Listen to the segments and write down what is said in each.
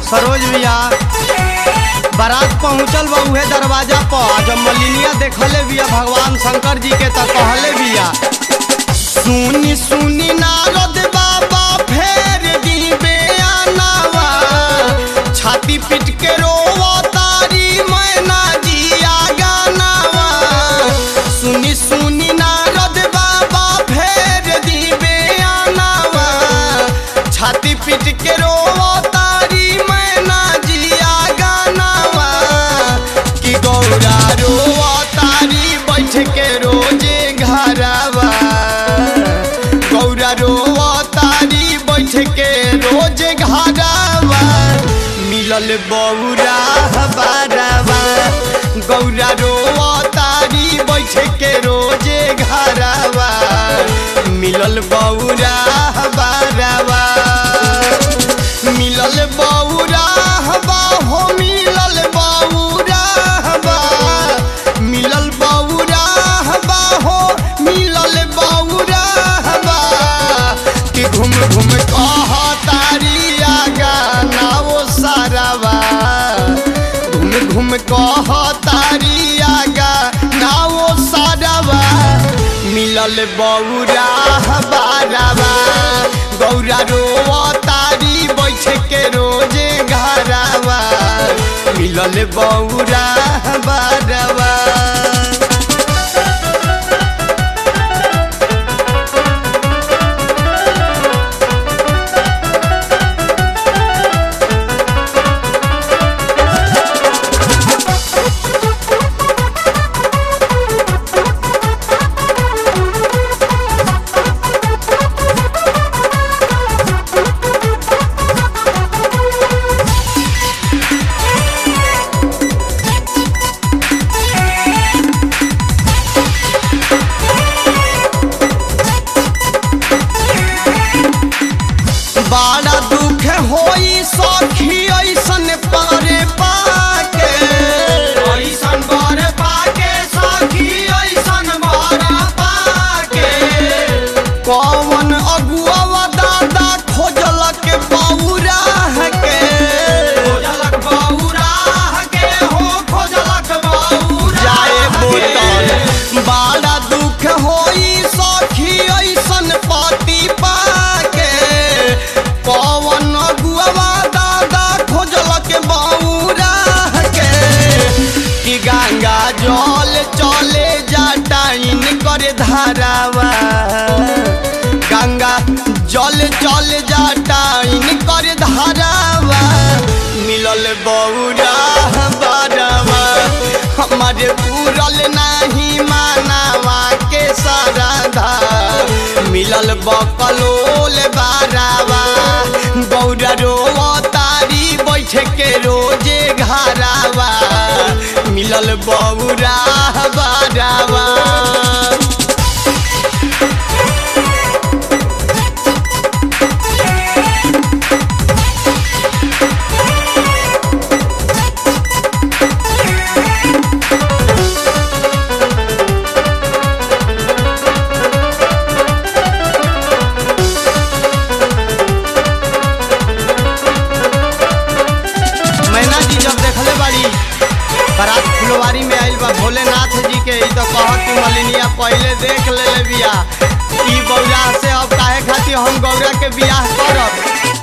सरोज भैया बारात पहुंचल बा उहे दरवाजा पर आ जब मलिनिया देखले बिया भगवान शंकर जी के त कहले बिया सुनी सुनी नारद बाबा फेर दीबे आनावा छाती पीट के रोवा तारी मैना जिया गानावा सुनी सुनी नारद बाबा फेर दीबे आनावा छाती पीट के रोवा तारी मैना जिया गानावा कि गौरा रोवा तारी बैठ के रोजे घरवा गौरा रोवा तारी बैठ के रोज घरवा मिलल बौरा बारवा गौरा रोवा तारी बैठ के रोजे घरवा मिलल बौरा बारवा मिलल बौरा बा हो मिलल बौरा बा मिलल बौरा बा हो मिलल बौरा बा कि घूम घूम कह तारी आगा नाओ सारावा घूम घूम कह तारी आगा नाओ सारावा मिलल बौरा बारावा गौरा रोवा तारी बैठ के रोजे घरावा मिलल बौरा बारावा बड़ा दुख होई सखी ऐसन पारे पाके ऐसन बर पाके सखी ऐसन बर पाके कौन अगुआ दादा खोजलक बौरा के खोजलक बौरा के हो खोजलक बौरा जाए बोतल बड़ा दुख होई सखी ऐसन पति पाके कौन अगुआ दादा खोजलक बौरा के कि गंगा जल चले जाटाइन करे धारावा गंगा जल चल जाटाइन करे धारावा मिलल बौरा बारावा हमारे पूरल नहीं मानावा के साराधा मिलल बकलोल बारावा गौरा रोवा तारी बैठ के रोजे घरावा मिलल बौरा बारावा मैना जी जब देखले बाड़ी बारात फुलवारी में आइल बा भोलेनाथ जी के ई तो कहत कि मलिनिया पहले देख ले ले बिया ई बौरा से अब काहे खातिर हम गौरा के बियाह करब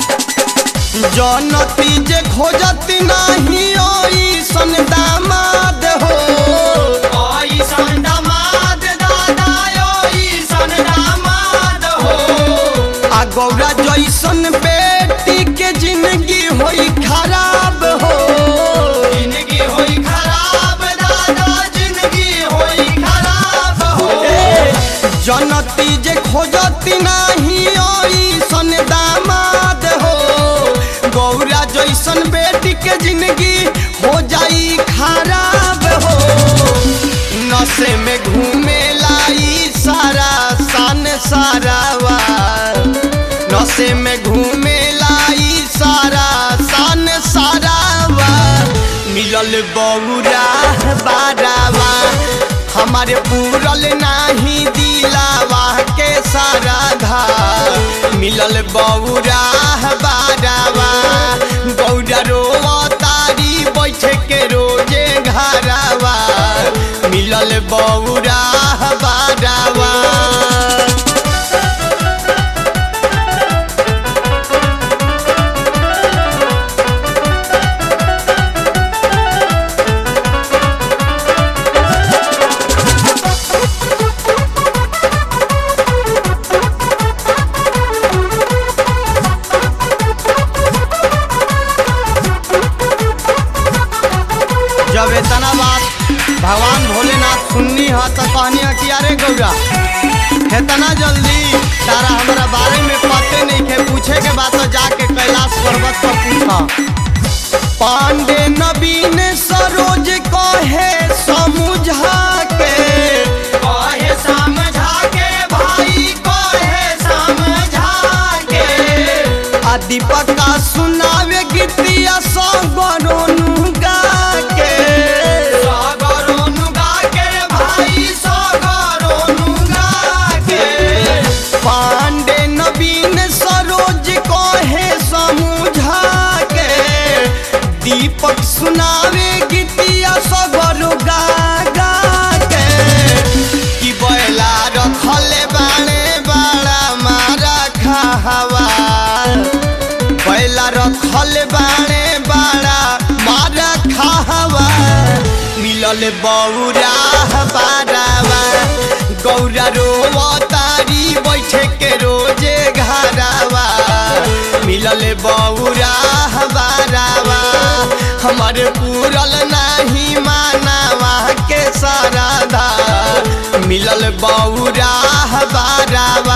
जनती जे खोजती नाही ओई सन दामाद हो ओई सन दामाद दादा ओई सन दामाद हो आ गौरा जैसन बेटी के जिंदगी होई खराब हो जिंदगी होई खराब दादा जिंदगी होई खराब हो जनती जे खोजती नाही ओई सन दामाद हो गौरा जैसन बेटी के जिंदगी हो जाई खराब हो नशे में घूमे लाई सारा सन सारावा नशे में घूमे लाई सारा सन सारावा मिलल बौरा बारावा हमारे पूरल नाही दिलावा के सारा धा मिलल बौरा बारावा गौरा रोवा तारी बैठे के रोजे घरावा मिलल बौरा बारावा जब इतना बात भगवान भोलेनाथ सुननी है तो कहनी है कि अरे गौरा इतना जल्दी तारा हमारा बारे में पते नहीं के पूछे के बाद तो जाके कैलाश पर्वत पर पूछा पांडे नवीन सरोज कहे समझा के कहे समझा के भाई कहे समझा के आ दीपक का सुनावे गीतिया सगरोनु गा के सगरोनु गा के भाई सगरोनु गा के पांडे नवीन सरोज कहे समझा के दीपक सुनावे गीतिया सगरो गा गा के कि बैला रखले बाणे बाड़ा मारा खावा बैला रखल बाणे बाड़ा मारा खावा मिलल बौरा बारावा गौरा रोवा तारी बैठे के रोजे घरावा मिलल बौरा बारावा हमारे पूरल नहीं मानावा के साराधा मिलल बौरा बारावा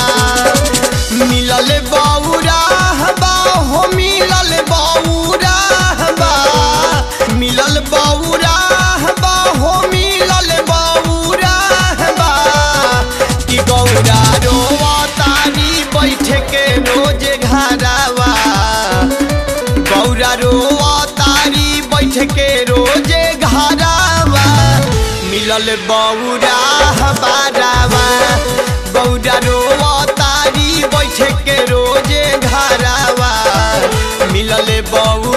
मिलल बौरा बा हो मिलल बौरा बा मिलल बौरा बा हो मिलल बौरा बा कि गौरा रोवा तारी बैठ के रोज घरावा गौरा रोवा तारी बैठ के रोजे घरावा मिलल बौरा बारावा गौरा रोवा तारी बैठ के रोजे घरावा मिलल बौरा